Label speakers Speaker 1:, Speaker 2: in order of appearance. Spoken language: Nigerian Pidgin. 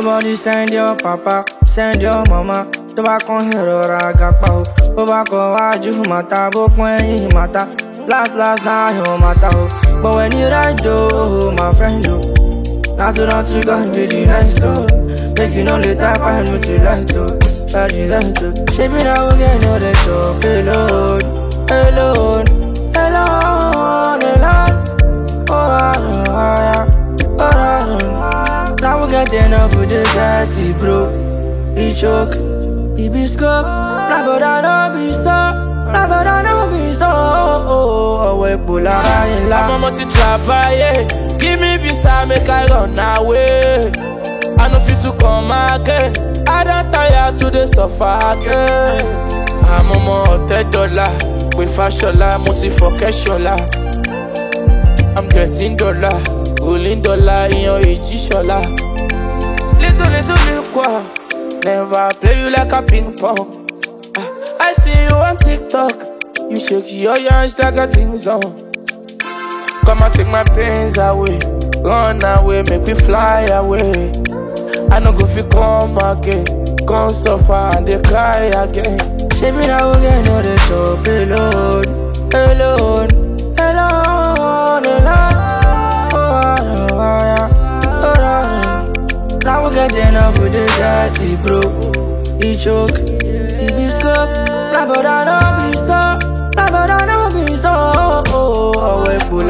Speaker 1: Everybody send your papa, send your mama. Tó bá kàn ìrora àgàpá o. Bó bá kọ wájú màtá, bó pọ́n ẹ̀yìn màtá. Last last náà yóò màtá o. But when you ride o, my friend o. Not to not to God be the nice though. Make you no later find me to light though. Try the light though. Shape it out again, no they talk alone, alone, alone, alone. Oh, I know, I oh, I know. Now we get enough with the dirty bro. He choke, he be scope. Nah, but I know be so. Nah, but I know be so. Oh, oh, oh, we pull out in
Speaker 2: I'm a
Speaker 1: la.
Speaker 2: multi travailler. Give me visa, make I run away. I know fit to come again. I don't tire to the suffer again. I'm a more dollar. With fashion, multi for cashola. I'm getting dollar. Rolling dollar in your age, shola. Little, little, little, qua. Never play you like a ping pong. Ah, I see you on TikTok. You shake your hands like a things on. Come and take my pains away. Run away, make me fly away. I no go fit come again. Come suffer and they cry again.
Speaker 1: Shape it out again, no they talk alone, alone, alone, alone. Oh, I know, I oh, I know. Now we get enough with the dirty bro. He choke, he be scope. Nah, but I know be so. Nah, but I know be so. Oh, oh, oh, we pull